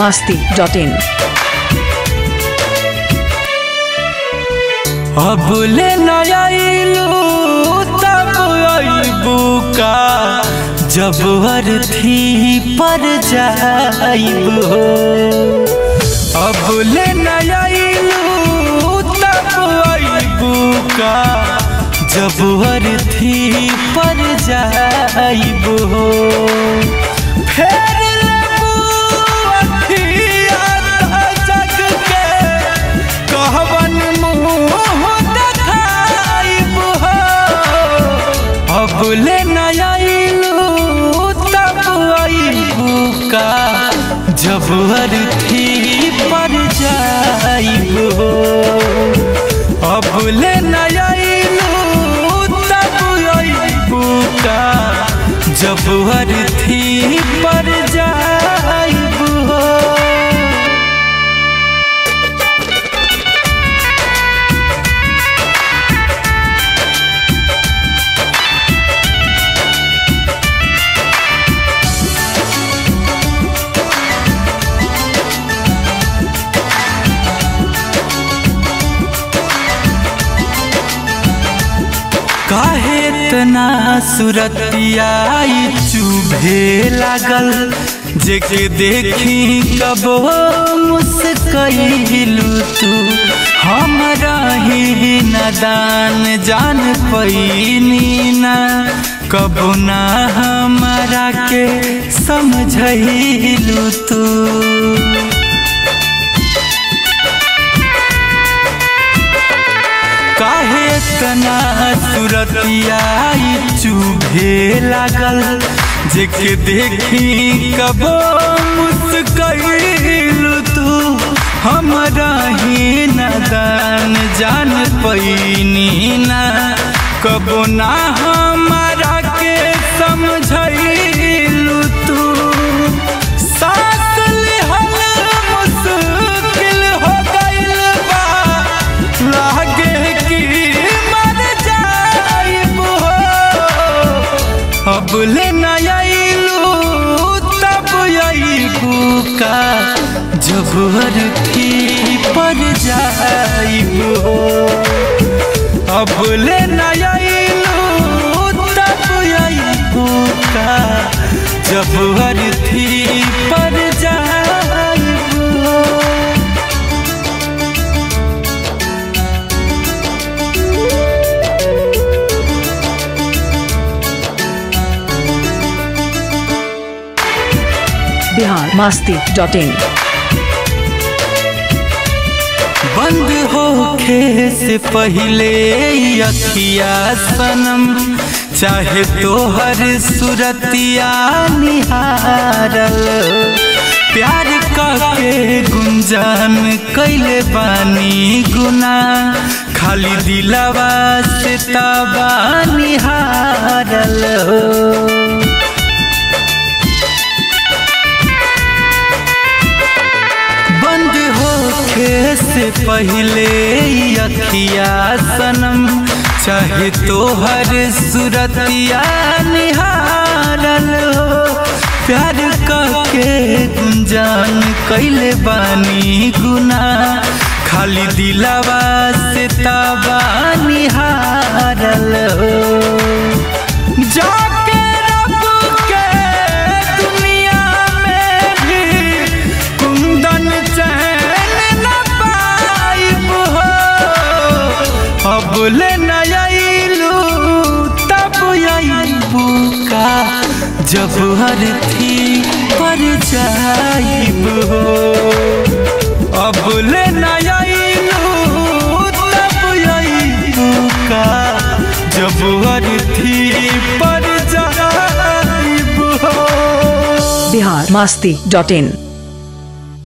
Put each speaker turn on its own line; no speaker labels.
masti.in.
अब ले नयाइलू तब अइबू का जब अर्थी पर जाइब हो अब ले नयाइलू तब अइबू का जब अर्थी पर जाइब हो फेर लेबू अखिया त जग के कहवन मुँह देखाइब हो अब ले नयाइलू तब अइबू का जब अर्थी पर जाइब हो अब ले नयाइलू तब अइबू का जब अर्थी पर जाइब हो काहे तना सुरतिया चुभे लागल जेके देखी कबो मुस्कैलू तू हमरा ही नदान जान पैनी ना कबो ना हमारा के समझैलू तू काहे तना सुरतिया चुभे लागल जेके देखी कबो मुस्कैलू तू हमरा ही नदान जान पैनी ना कबो ना हमारा के समझैलू तू सास लिहल मुश्किल हो गइल बा लागे कि मर जाइब हो अब ले नयाइलू तब अइबू का जब अर्थी पर जाइब हो अब ले नयाइलू तब अइबू का जब अर्थी पर जाइब हो
Bihar masti.in.
बंद होखे से पहले अखिया सनम चाहे तोहर सुरतिया निहारल प्यार के गुंजन कैले बानी गुना खाली दिलवा से ताबा निहारल बंद होखे से पहले अखिया सनम चाहे तोहर सुरतिया निहारल हो प्यार के गुंजान कैले बानी गुना खाली दिलवा से ताबा निहारल हो जाके रब के दुनिया में भी कुंदन चैन न पाइब हो अब ले नयाइलू तब अइबू का जब अर्थी पर जाइब हो अब ले नयाइलू तब अइबू का जब अर्थी पर जाइब हो
Bihar masti.in.